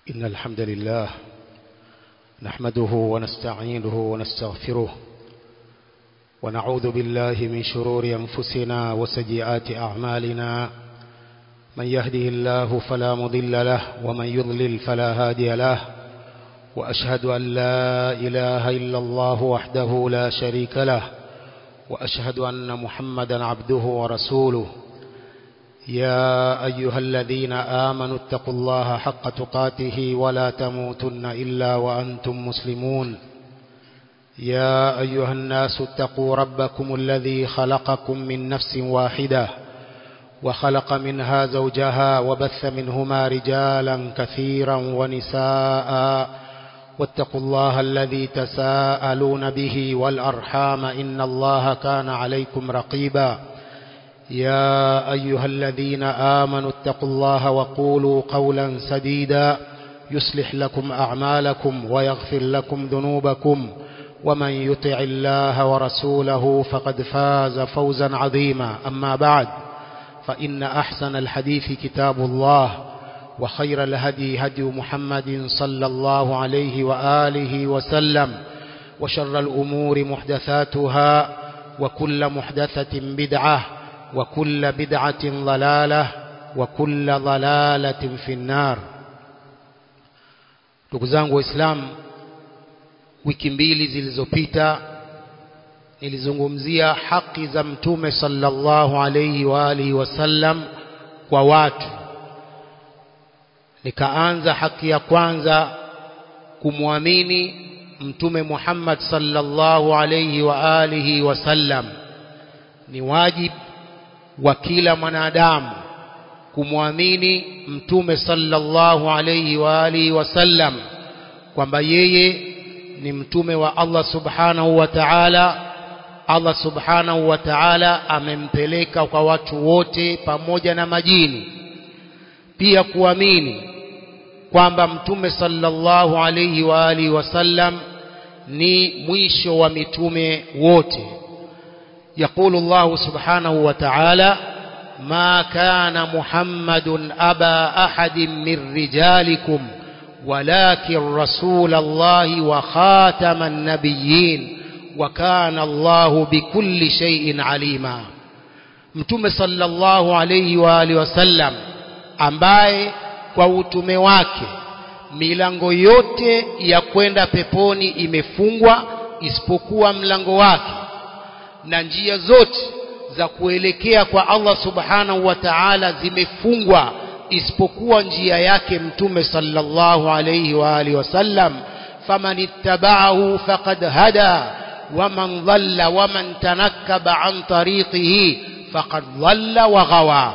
إن الحمد لله نحمده ونستعينه ونستغفره ونعوذ بالله من شرور أنفسنا وسيئات أعمالنا من يهده الله فلا مضل له ومن يضلل فلا هادي له وأشهد أن لا إله إلا الله وحده لا شريك له وأشهد أن محمدا عبده ورسوله يا أيها الذين آمنوا اتقوا الله حق تقاته ولا تموتن إلا وأنتم مسلمون يا أيها الناس اتقوا ربكم الذي خلقكم من نفس واحدة وخلق منها زوجها وبث منهما رجالا كثيرا ونساء واتقوا الله الذي تساءلون به والأرحام إن الله كان عليكم رقيبا يا أيها الذين آمنوا اتقوا الله وقولوا قولا سديدا يصلح لكم أعمالكم ويغفر لكم ذنوبكم ومن يطع الله ورسوله فقد فاز فوزا عظيما أما بعد فإن أحسن الحديث كتاب الله وخير الهدي هدي محمد صلى الله عليه وآله وسلم وشر الأمور محدثاتها وكل محدثة بدعة وكل بدعة ضلالة وكل ضلالة في النار ndugu zangu waislamu wiki mbili zilizopita nilizungumzia haki za mtume sallallahu alayhi wa alihi wasallam kwa watu nikaanza haki ya kwanza kumwamini mtume Muhammad sallallahu alayhi wa alihi wasallam ni wajibu wa kila mwanadamu kumwamini mtume sallallahu alayhi wa alihi wasallam kwamba yeye ni mtume wa Allah subhanahu wa ta'ala Allah subhanahu wa ta'ala amempeleka kwa watu wote pamoja na majini pia kuamini kwamba mtume sallallahu alayhi wa alihi wasallam ni mwisho wa mitume wote يقول الله سبحانه وتعالى ما كان محمد أبا أحد من رجالكم ولكن رسول الله وخاتم النبيين وكان الله بكل شيء عليما mtume sallallahu alayhi wa alihi wasallam ambaye kwa utume wake milango yote ya kwenda peponi imefungwa isipokuwa mlango wake na njia zote za kuelekea kwa Allah subhanahu wa ta'ala zimefungwa isipokuwa njia yake mtume sallallahu alayhi wa alihi wasallam faman ittaba'ahu faqad hada waman dhalla waman tanakkaba an tariqihi faqad dhalla wa ghawa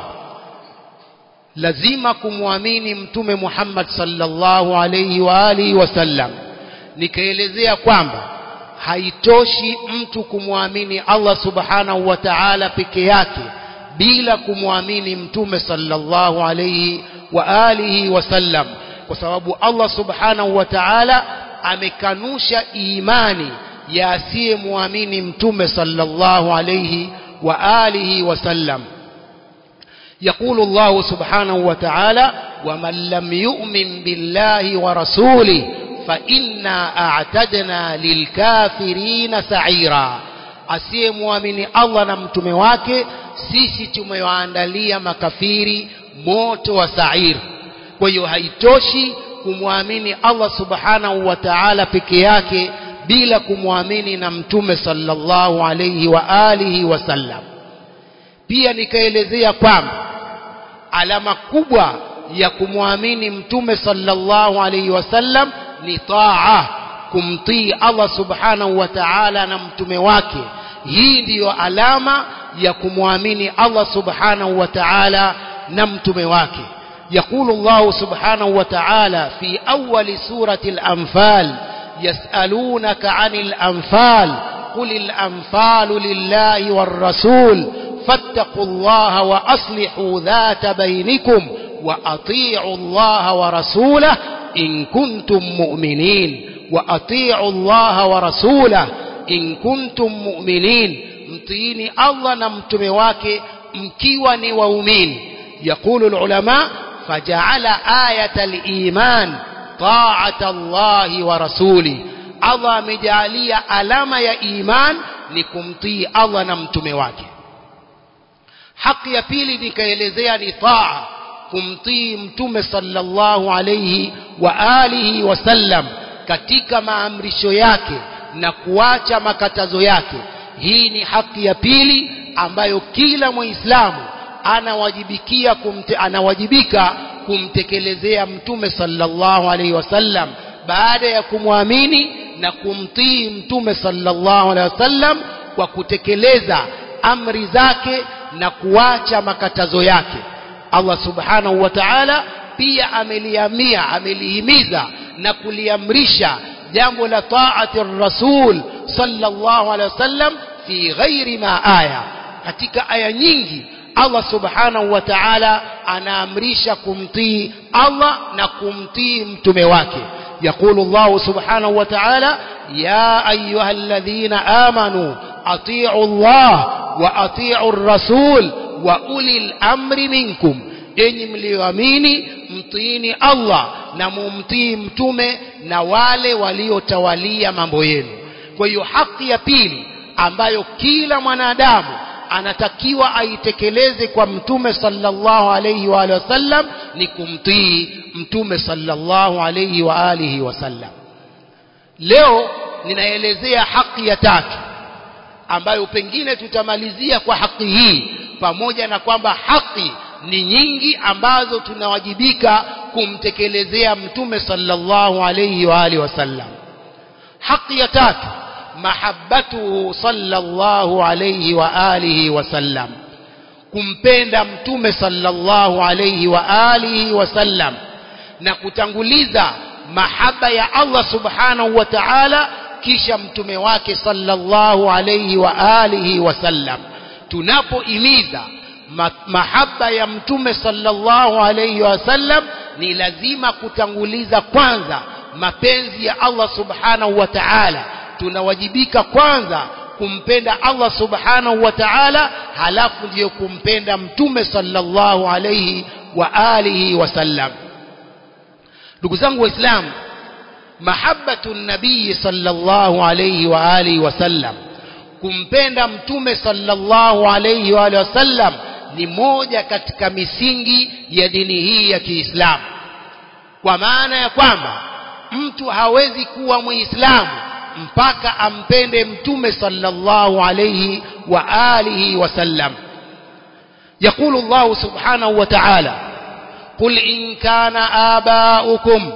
lazima kumwamini mtume Muhammad sallallahu alayhi wa alihi wasallam nikaelezea kwamba haitoshi mtu kumwamini Allah subhanahu wa ta'ala peke yake bila kumwamini mtume sallallahu alayhi wa alihi wasallam kwa sababu Allah subhanahu wa ta'ala amekanusha imani ya asiyemwamini mtume sallallahu alayhi wa alihi wasallam يقول الله سبحانه وتعالى ومن لم يؤمن بالله ورسوله فإنا أعتدنا للكافرين سعيرا asiyemwamini Allah na mtume wake sisi tumewaandalia makafiri moto wa sair kwa hiyo haitoshi kumwamini Allah subhanahu wa ta'ala peke yake bila kumwamini na mtume sallallahu alayhi wa alihi wasallam pia nikaelezea kwamba alama kubwa ya kumwamini mtume sallallahu alayhi wasallam ni taa kumtii Allah subhanahu wa ta'ala na mtume wake hii ndiyo alama ya kumwamini Allah subhanahu wa ta'ala na mtume wake يقول الله سبحانه وتعالى في أول سورة الأنفال يسألونك عن الأنفال قل الأنفال لله والرسول فاتقوا الله وأصلحوا ذات بينكم وأطيعوا الله ورسوله إن كنتم مؤمنين وأطيعوا الله ورسوله إن كنتم مؤمنين mtiini Allah na mtume wake mkiwa ni waumini يقول العلماء فجعل آية الإيمان ta'ata Allahi wa rasuli Allah amejalia alama ya iman ni kumtii Allah na mtume wake haki ya pili nikaelezea ni taa kumtii mtume sallallahu alayhi wa alihi wasallam katika maamrisho yake na kuacha makatazo yake hii ni haki ya pili ambayo kila muislamu anawajibikia kumte, anawajibika kumtekelezea mtume sallallahu alaihi wasallam baada ya kumwamini na kumtii mtume sallallahu alaihi wasallam kwa kutekeleza amri zake na kuacha makatazo yake Allah subhanahu wa ta'ala pia ameliamia amelihimiza na kuliamrisha jambo la taati rasul sallallahu alaihi wasallam fi ghairi ma aya katika aya nyingi Allah subhanahu wa ta'ala anaamrisha kumtii Allah na kumtii mtume wake يقول الله سبحانه وتعالى يا أيها الذين آمنوا أطيعوا الله وأطيعوا الرسول وأولي الأمر منكم enyi mlioamini mtiini Allah na mumtii mtume na wale waliotawalia mambo yenu kwa hiyo haki ya pili ambayo kila mwanadamu anatakiwa aitekeleze kwa mtume sallallahu alayhi wa alihi wasallam ni kumtii mtume sallallahu alayhi wa alihi wasallam leo ninaelezea haki ya tatu ambayo pengine tutamalizia kwa haki hii pamoja na kwamba haki ni nyingi ambazo tunawajibika kumtekelezea mtume sallallahu alayhi wa alihi wasallam haki ya tatu mahabbatuhu sallallahu alayhi wa alihi wasallam kumpenda mtume sallallahu alayhi wa alihi wasallam na kutanguliza mahaba ya Allah subhanahu wa ta'ala kisha mtume wake sallallahu alayhi wa alihi wasallam tunapoimiza mahaba ya mtume sallallahu alayhi wasallam ni lazima kutanguliza kwanza mapenzi ya Allah subhanahu wa ta'ala tunawajibika kwanza kumpenda Allah subhanahu wa ta'ala halafu ndiyo kumpenda mtume sallallahu alayhi wa alihi wasallam ndugu zangu waislamu mahabbatu nabii sallallahu alayhi wa alihi wasallam kumpenda mtume sallallahu alayhi wa alihi wasallam ni moja katika misingi ya dini hii ya Kiislamu kwa maana ya kwamba mtu hawezi kuwa muislamu mpaka ampende mtume sallallahu alayhi wa alihi wasallam يقول الله سبحانه وتعالى قل إن كان آباؤكم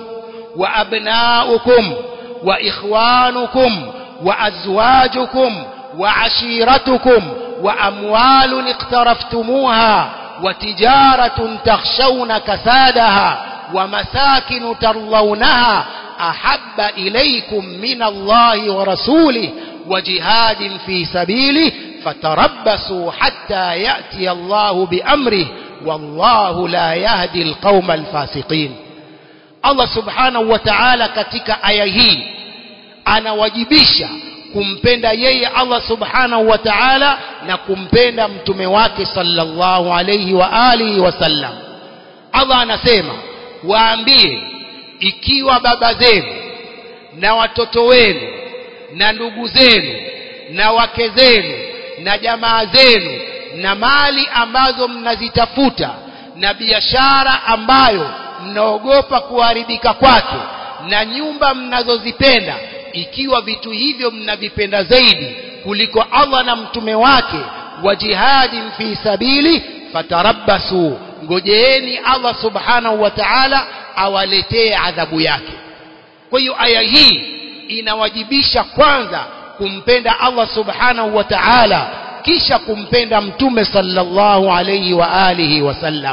وأبناؤكم وإخوانكم وأزواجكم وعشيرتكم وأموال اقترفتموها وتجارة تخشون كسادها ومساكن ترضونها أحب إليكم من الله ورسوله وجهاد في سبيله فتربصوا حتى يأتي الله بأمره والله لا يهدي القوم الفاسقين الله سبحانه وتعالى katika aya hii anawajibisha kumpenda yeye Allah subhanahu wa ta'ala na kumpenda mtume wake sallallahu alayhi wa alihi wasallam Allah anasema waambie ikiwa baba zenu na watoto wenu na ndugu zenu na wake zenu na jamaa zenu na mali ambazo mnazitafuta na biashara ambayo mnaogopa kuharibika kwake na nyumba mnazozipenda ikiwa vitu hivyo mnavipenda zaidi kuliko Allah na mtume wake wa jihadin fi sabili fatarabbasu ngojeeni Allah subhanahu wa ta'ala awaletee adhabu yake kwa hiyo aya hii inawajibisha kwanza kumpenda Allah subhanahu wa ta'ala kisha kumpenda mtume sallallahu alayhi wa alihi wasallam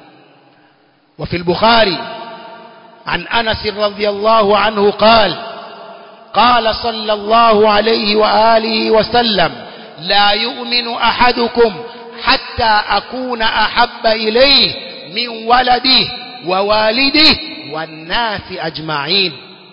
وفي البخاري عن أنس رضي الله عنه قال قال صلى الله عليه وآله وسلم لا يؤمن أحدكم حتى أكون أحب إليه من ولده ووالده والناس أجمعين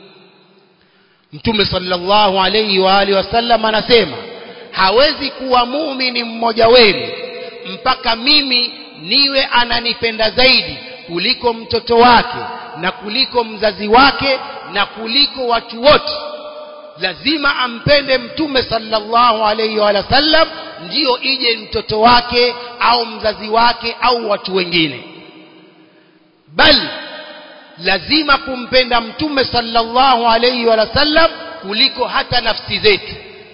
mtume sallallahu alayhi wa alihi wasallam anasema hawezi kuwa muumini mmoja wenu mpaka mimi niwe ananipenda zaidi kuliko mtoto wake na kuliko mzazi wake na kuliko watu wote lazima ampende mtume sallallahu alayhi wa sallam ndiyo ije mtoto wake au mzazi wake au watu wengine bali lazima kumpenda mtume sallallahu alayhi wa sallam kuliko hata nafsi zetu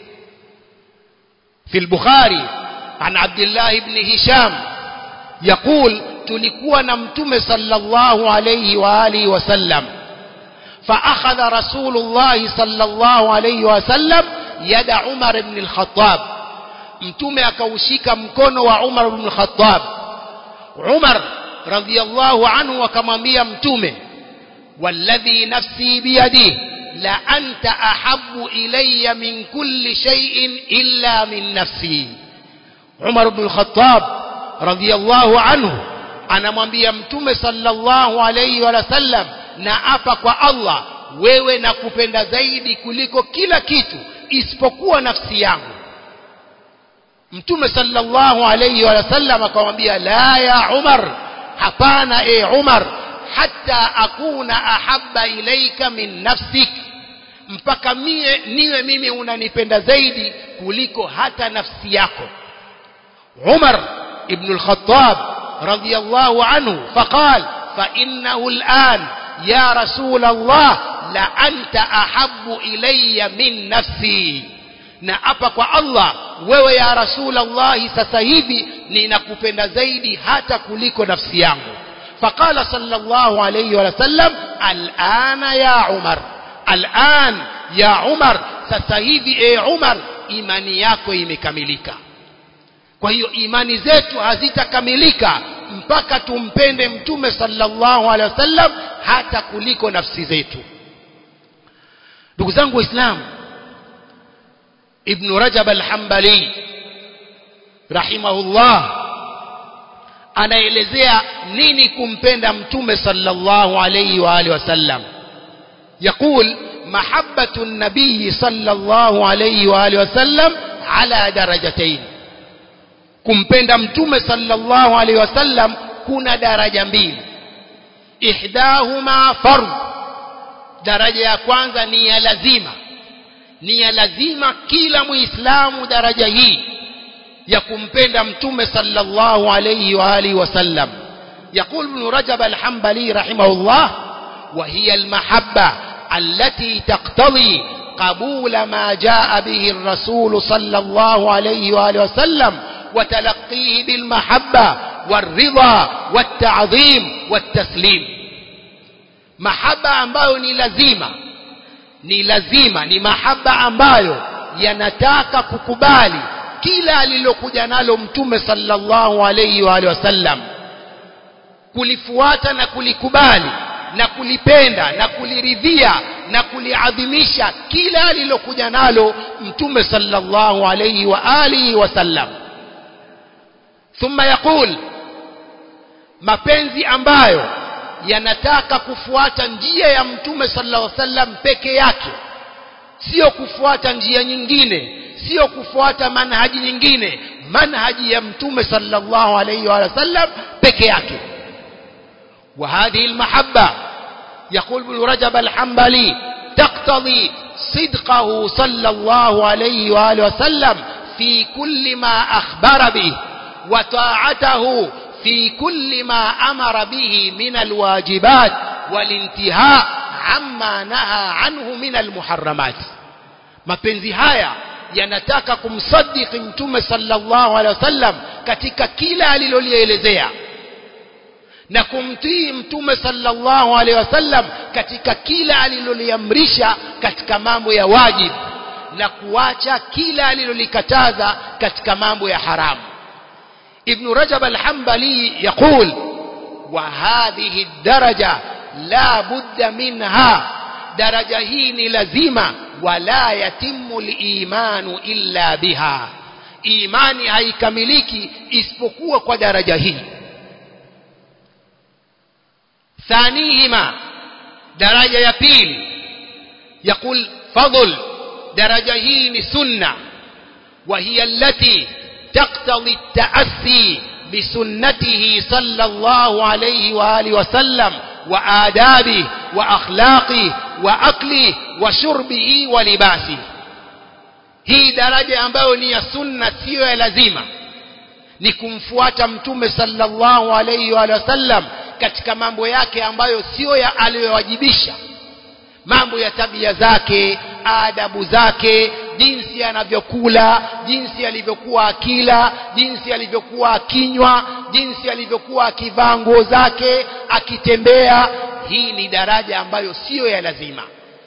في البخاري عن عبد الله بن هشام يقول تلikuwa na mtume sallallahu alayhi wa alihi wasallam فأخذ رسول الله صلى الله عليه وسلم يد عمر بن الخطاب mtume akaushika mkono wa Umar ibn Khattab Umar radhiyallahu anhu akamwambia mtume walladhi nafsi biyadihi la anta ahabbu ilayya min kulli shay'in illa min nafsi Umar ibn Khattab radhiyallahu anhu anamwambia mtume sallallahu alayhi wa sallam na apa kwa Allah wewe nakupenda zaidi kuliko kila kitu isipokuwa nafsi yangu mtume sallallahu alayhi wa sallam akamwambia la ya Umar hapana e Umar hatta akuna ahabba ilaika min nafsik mpaka mie niwe mimi unanipenda zaidi kuliko hata nafsi yako Umar ibn al-Khattab radiyallahu anhu faqal fa innahu al-an ya rasul Allah la anta ahabbu ilayya min nafsi na hapa kwa Allah wewe ya rasul Allah sasa hivi ninakupenda zaidi hata kuliko nafsi yangu فقال صلى الله عليه وسلم الآن يا عمر الآن يا عمر sasa hivi e Umar imani yako imekamilika kwa hiyo imani zetu hazitakamilika mpaka tumpende mtume sallallahu alaihi wasallam hata kuliko nafsi zetu ndugu zangu waislamu ibn rajab al-hanbali rahimahullah anaelezea nini kumpenda mtume sallallahu alayhi wa alihi wasallam يقول محبة النبي صلى الله عليه وآله وسلم على درجتين kumpenda mtume sallallahu alaihi wasallam kuna daraja mbili ihdahuma fard daraja ya kwanza ni ya lazima ni ya lazima kila muislamu daraja hii ya kumpenda mtume sallallahu alayhi wa alihi wasallam يقول ابن رجب الحنبلي رحمه الله وهي المحبة التي تقتضي قبول ما جاء به الرسول صلى الله عليه وآله وسلم وتلقيه بالمحبة والرضا والتعظيم والتسليم محبة ambayo ni lazima ni lazima ni mahaba ambayo yanataka kukubali kila alilokuja nalo mtume sallallahu alayhi wa alihi wasallam kulifuata na kulikubali na kulipenda na kuliridhia na kuliadhimisha kila alilokuja nalo mtume sallallahu alayhi wa alihi wasallam thumma yaqul mapenzi ambayo yanataka kufuata njia ya mtume sallallahu alayhi wasallam peke yake sio kufuata njia nyingine sio kufuata manhaji nyingine manhaji ya mtume sallallahu alayhi wa sallam peke yake وهذه المحبة يقول ابن رجب الحنبلي تقتضي صدقه صلى الله عليه وآله وسلم في كل ما أخبر به وطاعته في كل ما أمر به من الواجبات والانتهاء عما نهى عنه من المحرمات mapenzi haya yanataka kumsadiki mtume sallallahu alaihi wasallam katika kila alilolielezea na kumtii mtume sallallahu alaihi wasallam katika kila aliloliamrisha katika mambo ya wajib na kuacha kila alilolikataza katika mambo ya haramu ibn rajab al-hanbali yaqul wa hadhihi daraja la budda minha daraja hii ni lazima wala yatimu al-imanu illa biha imani haikamiliki isipokuwa kwa daraja hii ثانيهما درجة يبيل يقول فضل درجة هي سنة وهي التي تقتضي التأسي بسنته صلى الله عليه وآله وسلم وآدابه وأخلاقه وأكله وشربه ولباسه hii daraja ambayo ni ya sunna siyo ya lazima ni kumfuata mtume sallallahu alayhi wa sallam katika mambo yake ambayo siyo ya aliyowajibisha mambo ya tabia zake adabu zake jinsi anavyokula jinsi alivyokuwa akila jinsi alivyokuwa akinywa jinsi alivyokuwa akivaa nguo zake akitembea hii ni daraja ambayo siyo ya lazima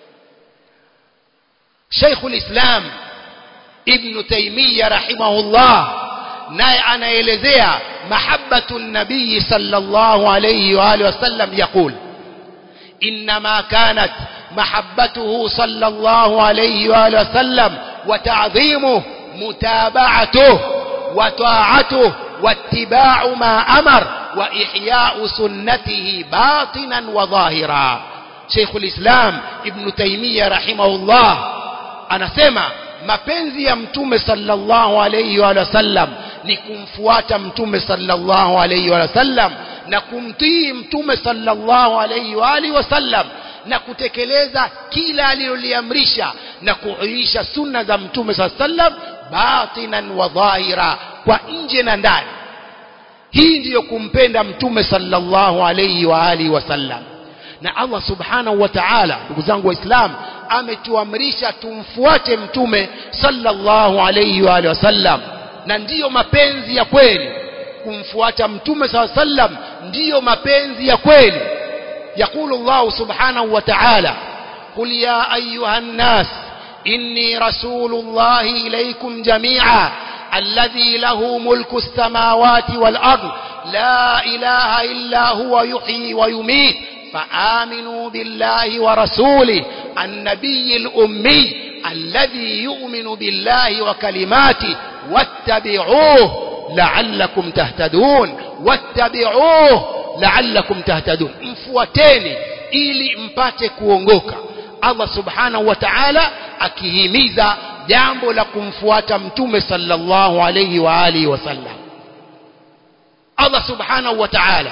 Sheikhul Islam Ibn Taymiyyah rahimahullah naye anaelezea mahabbatu nabii sallallahu alayhi wa alihi wasallam yaqul inma kanat محبته صلى الله عليه وآله وسلم وتعظيمه متابعته وطاعته واتباع ما أمر وإحياء سنته باطنا وظاهرا شيخ الإسلام ابن تيمية رحمه الله أنا سمع mapenzi ya mtume sallallahu alayhi wa sallam ni kumfuata mtume sallallahu alayhi wa sallam na kumtii mtume sallallahu alayhi wa alihi wasallam na kutekeleza kila aliloliamrisha na kuisha sunna za mtume sallallahu alayhi wasallam batinan wa dhahira kwa nje na ndani hii ndiyo kumpenda mtume sallallahu alayhi wa alihi wasallam na Allah subhanahu wa ta'ala ndugu zangu waislamu ametuamrisha tumfuate mtume sallallahu alayhi wa alihi wasallam na ndiyo mapenzi ya kweli kumfuata mtume sallallahu alayhi wasallam ndiyo mapenzi ya kweli يقول الله سبحانه وتعالى قل يا أيها الناس إني رسول الله إليكم جميعا الذي له ملك السماوات والأرض لا إله إلا هو يحيي ويميت فآمنوا بالله ورسوله النبي الأمي الذي يؤمن بالله وكلماته واتبعوه لعلكم تهتدون واتبعوه la'allakum tahtadun mfuateni ili mpate kuongoka Allah subhanahu wa ta'ala akihimiza jambo la kumfuata mtume sallallahu alayhi wa alihi wasallam Allah subhanahu wa ta'ala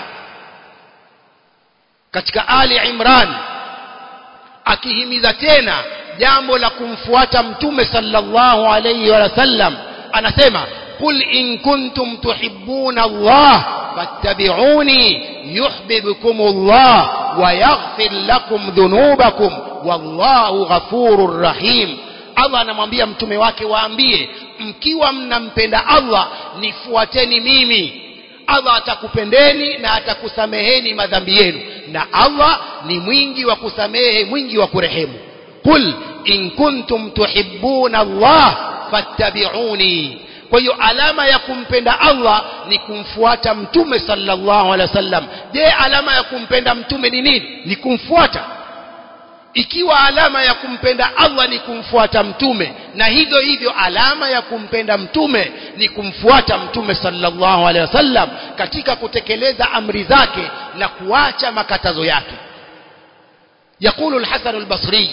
katika Ali Imran akihimiza tena jambo la kumfuata mtume sallallahu alayhi wa sallam anasema qul in kuntum tuhibbuna Allah fattabi'uni يحببكم الله ويغفر لكم ذنوبكم والله غفور رحيم Allah anamwambia mtume wake waambie mkiwa mnampenda Allah nifuateni mimi Allah atakupendeni na atakusameheni madhambi yenu na Allah ni mwingi wa kusamehe mwingi wa kurehemu qul in kuntum tuhibbuna Allah fattabi'uni kwa hiyo alama ya kumpenda Allah ni kumfuata mtume sallallahu alaihi wasallam je alama ya kumpenda mtume ni nini ni kumfuata ikiwa alama ya kumpenda Allah ni kumfuata mtume na hivyo hivyo alama ya kumpenda mtume ni kumfuata mtume sallallahu alaihi wasallam katika kutekeleza amri zake na kuacha makatazo yake يقول الحسن البصري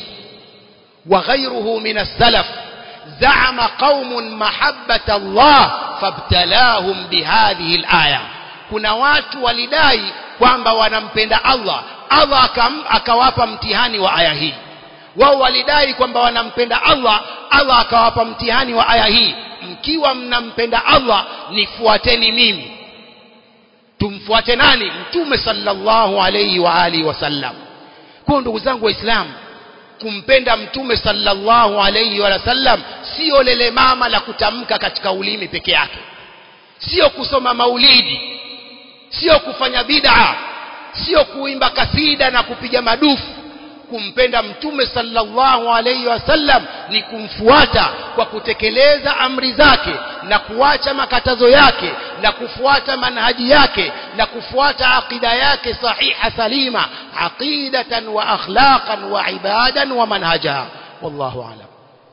وغيره من السلف زعم قوم محبة الله فابتلاهم بهذه الآية kuna watu walidai kwamba wanampenda Allah Allah akam, akawapa mtihani wa aya hii wao walidai kwamba wanampenda Allah Allah akawapa mtihani wa aya hii mkiwa mnampenda Allah nifuateni mimi tumfuate nani mtume sallallahu alayhi wa alihi wasallam kwa ndugu zangu waislamu kumpenda mtume sallallahu alayhi wa sallam sio lele mama la kutamka katika ulimi peke yake sio kusoma maulidi sio kufanya bid'a sio kuimba kasida na kupiga madufu kumpenda mtume sallallahu alayhi wasallam ni kumfuata kwa kutekeleza amri zake na kuacha makatazo yake na kufuata manhaji yake na kufuata aqida yake sahiha salima aqidatan wa akhlaqan wa ibadan wa manhaja wallahu a'lam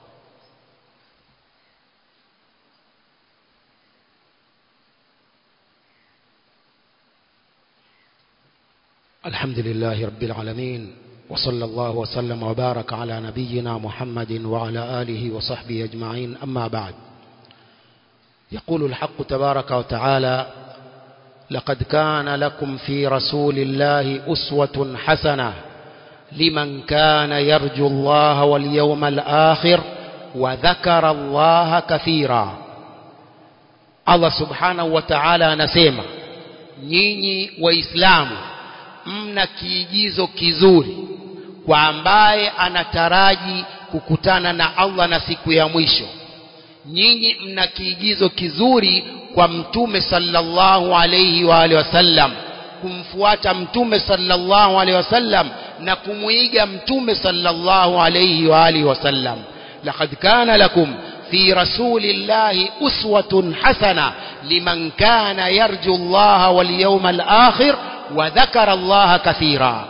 الحمد لله رب العالمين وصلى الله وسلم وبارك على نبينا محمد وعلى آله وصحبه أجمعين أما بعد يقول الحق تبارك وتعالى لقد كان لكم في رسول الله أسوة حسنة لمن كان يرجو الله واليوم الآخر وذكر الله كثيرا Allah subhanahu wa ta'ala anasema nyinyi waislamu mna kiigizo kizuri kwa ambaye anataraji kukutana na Allah na siku ya mwisho nyinyi mna kiigizo kizuri kwa mtume sallallahu alayhi wa alihi wasallam kumfuata mtume sallallahu alayhi wasallam na kumuiga mtume sallallahu alayhi wa alihi wasallam laqad kana lakum في رسول الله أسوة حسنة لمن كان يرجو الله واليوم الآخر وذكر الله كثيرا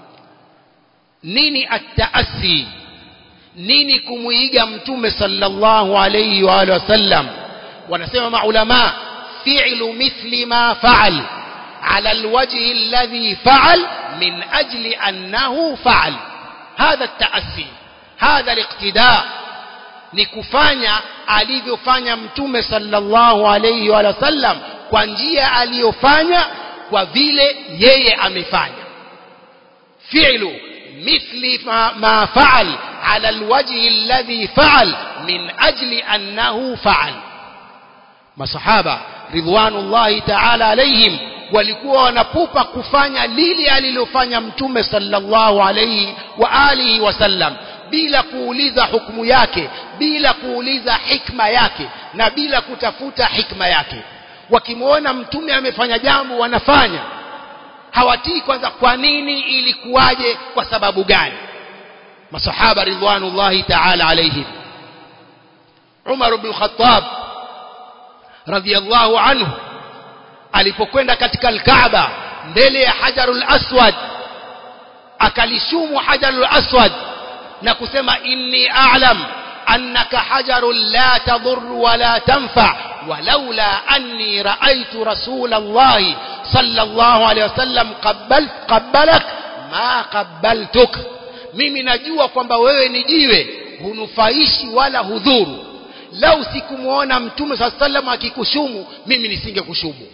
نيني التأسي نيني كمويجا متوم صلى الله عليه وآله وسلم ونسمع مع علماء فعل مثل ما فعل على الوجه الذي فعل من أجل أنه فعل هذا التأسي هذا الاقتداء ni kufanya alivyofanya mtume sallallahu alayhi wa sallam kwa njia aliyofanya kwa vile yeye amefanya fi'lu mithli ma, ma fa'al ala alwajhi alladhi fa'al min ajli annahu fa'al masahaba ridwanullahi ta'ala alayhim walikuwa wanapupa kufanya lile alilofanya mtume sallallahu alayhi wa alihi wasallam bila kuuliza hukumu yake bila kuuliza hikma yake na bila kutafuta hikma yake wakimwona mtume amefanya jambo wanafanya hawatii kwanza kwa nini ilikuwaje kwa sababu gani masahaba ridwanullahi ta'ala alayhim Umar ibn Khattab radhiyallahu anhu alipokwenda katika al-Kaaba mbele ya Hajarul Aswad akalishumu Hajarul Aswad na kusema inni a'lam annaka hajarun la tadur wala tanfa walaula anni ra'aytu rasulullah sallallahu alayhi wasallam qabbal qabbalak ma qabbaltuk mimi najua kwamba wewe ni jiwe hunufaishi wala hudhuru lau sikumuona mtume saa sallam akikushumu mimi nisingekushumu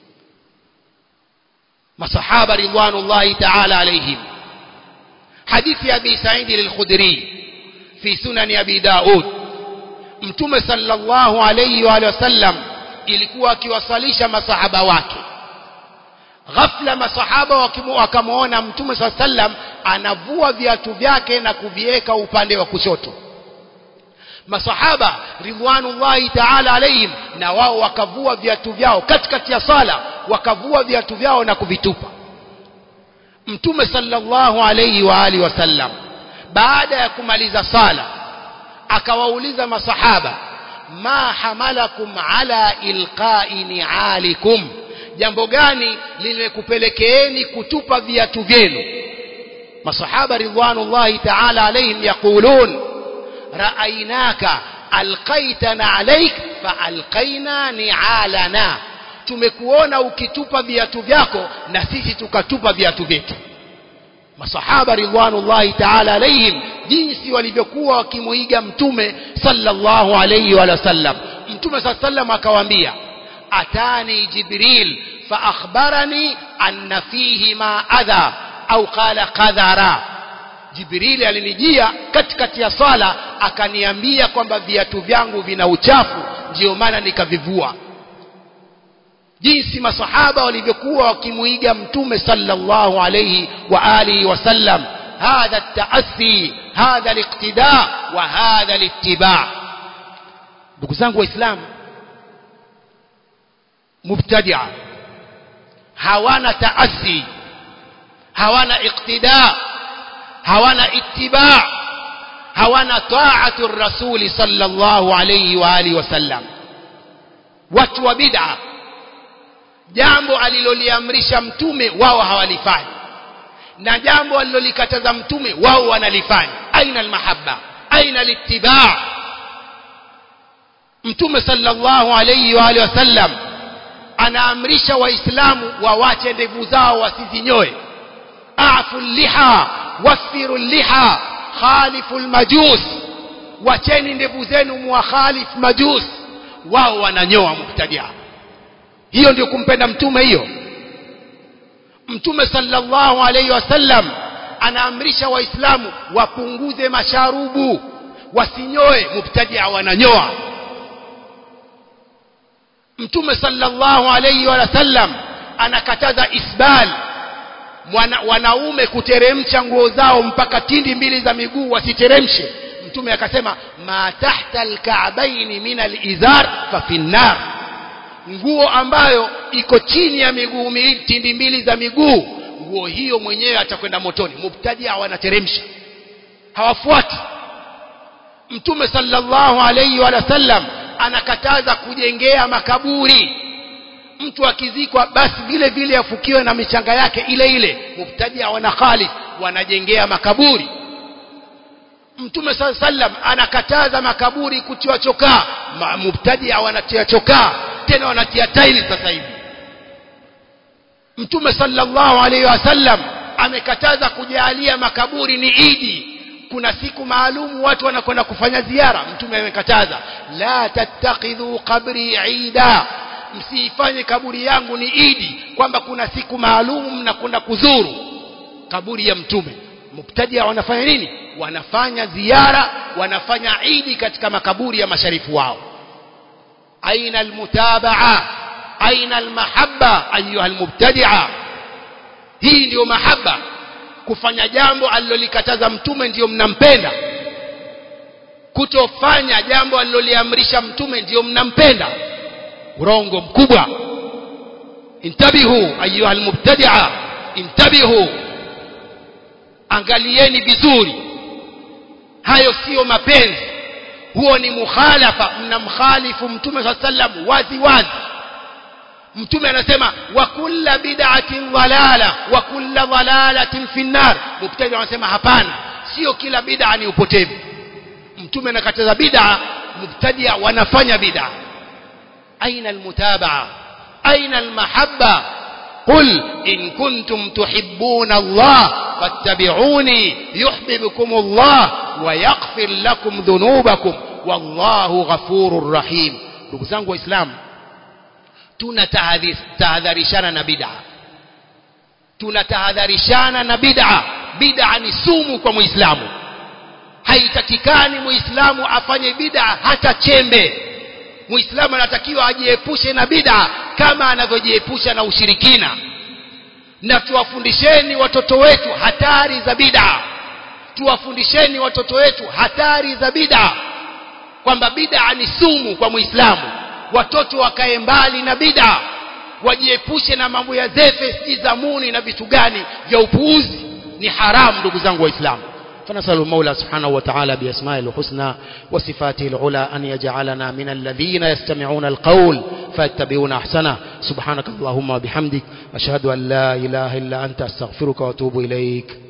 masahaba ridwanullahi ta'ala alayhim حديث أبي سعيد الخدري في سنن أبي داود mtume sallallahu alayhi wa sallam ilikuwa akiwasalisha masahaba wake ghafla masahaba wakamwona mtume saa sallam anavua viatu vyake na kuviweka upande wa kushoto masahaba ridwanullahi taala alayhim na wao wakavua viatu vyao katikati ya sala wakavua viatu vyao na kuvitupa mtume sallallahu alayhi wa alihi wasallam baada ya kumaliza sala akawauliza masahaba ma hamalakum ala ilqa'i ni'alikum jambo gani limekupelekeeni kutupa viatu vyenu masahaba ridwanullahi ta'ala alayhim yaqulun ra'aynaka alqaitana alayk fa alqaina ni'alana tumekuona ukitupa viatu vyako na sisi tukatupa viatu vyetu masahaba ridwanullahi ta'ala alayhim jinsi walivyokuwa wakimuiga mtume sallallahu alayhi wa sallam mtume sallam akawaambia atani jibril fa akhbarani anna fihi ma adha au qala qadhara jibril alinijia katikati ya sala akaniambia kwamba viatu vyangu vina uchafu ndio maana nikavivua jinsi masahaba walivyokuwa wakimuiga mtume sallallahu alayhi wa alihi wasallam hadha at-ta'assi hadha al-iqtida wa hadha al-ittiba ndugu zangu waislamu mubtadia hawana taassi hawana iqtida hawana ittiba hawana ta'atu rasuli sallallahu alayhi wa alihi wasallam watu wa bid'a jambo aliloliamrisha mtume wao hawalifanyi na jambo alilolikataza mtume wao wanalifanya aina almahabba aina littiba mtume sallallahu alayhi wa alihi wasallam anaamrisha waislamu wawache ndevu zao wasizinyoe afu liha wafiru liha khalifu lmajus wacheni ndevu zenu muwakhalif majus wao wananyoa mubtadia hiyo ndio kumpenda mtume hiyo mtume sallallahu alaihi wasallam anaamrisha waislamu wapunguze masharubu wasinyoe mubtadia wananyoa mtume sallallahu alaihi wasallam anakataza isbal Mwana, wanaume kuteremsha nguo zao mpaka tindi mbili za miguu wasiteremshe mtume akasema ma tahta alka'baini min alizar fa finnar nguo ambayo iko chini ya miguu tindi mbili za miguu nguo hiyo mwenyewe atakwenda motoni mubtadia wanateremsha hawafuati mtume sallallahu alayhi wa sallam anakataza kujengea makaburi mtu akizikwa basi vile vile afukiwe na michanga yake ile ile mubtadia wana khalid wanajengea makaburi mtume saa sallam anakataza makaburi kutiwa chokaa mubtadia wanatia chokaa tena wanatia taili sasa hivi mtume sallallahu alaihi wasallam amekataza kujalia makaburi ni idi kuna siku maalumu watu wanakwenda kufanya ziara mtume amekataza la tattakhidhu qabri ida msiifanye kaburi yangu ni idi kwamba kuna siku maalumu mnakwenda kuzuru kaburi ya mtume mubtadia wanafanya nini wanafanya ziara wanafanya idi katika makaburi ya masharifu wao aina almutabaa aina almahabba ayuha almubtadia hii ndiyo mahaba kufanya jambo alilolikataza mtume ndiyo mnampenda kutofanya jambo aliloliamrisha mtume ndiyo mnampenda urongo mkubwa intabihu ayuha almubtadia intabihu angalieni vizuri hayo siyo mapenzi huo ni mukhalafa mnamkhalifu mtume saa sallam wazi wazi mtume anasema wa kulla bid'atin dhalala wa kulla dhalalatin fi nnar mubtadi anasema hapana sio kila bid'a ni upotevu mtume anakataza bid'a mubtadia wanafanya bid'a aina almutabaa aina almahabba قل إن كنتم تحبون الله فاتبعوني يحببكم الله ويغفر لكم ذنوبكم والله غفور رحيم ndugu zangu waislamu tunatahadharishana na bid'a tunatahadharishana na bid'a bid'a ni sumu kwa muislamu haitakikani muislamu afanye bid'a hata chembe muislamu anatakiwa ajiepushe na bid'a kama anavyojiepusha na ushirikina na tuwafundisheni watoto wetu hatari za bid'a tuwafundisheni watoto wetu hatari za bid'a kwamba bid'a ni sumu kwa muislamu watoto wakae mbali na bid'a wajiepushe na mambo ya zefe si zamuni na vitu gani vya upuuzi ni haramu ndugu zangu waislamu فنسأل المولى سبحانه وتعالى بأسمائه الحسنى وصفاته العلى أن يجعلنا من الذين يستمعون القول فيتبعون أحسنه سبحانك اللهم وبحمدك أشهد أن لا إله إلا أنت أستغفرك وأتوب إليك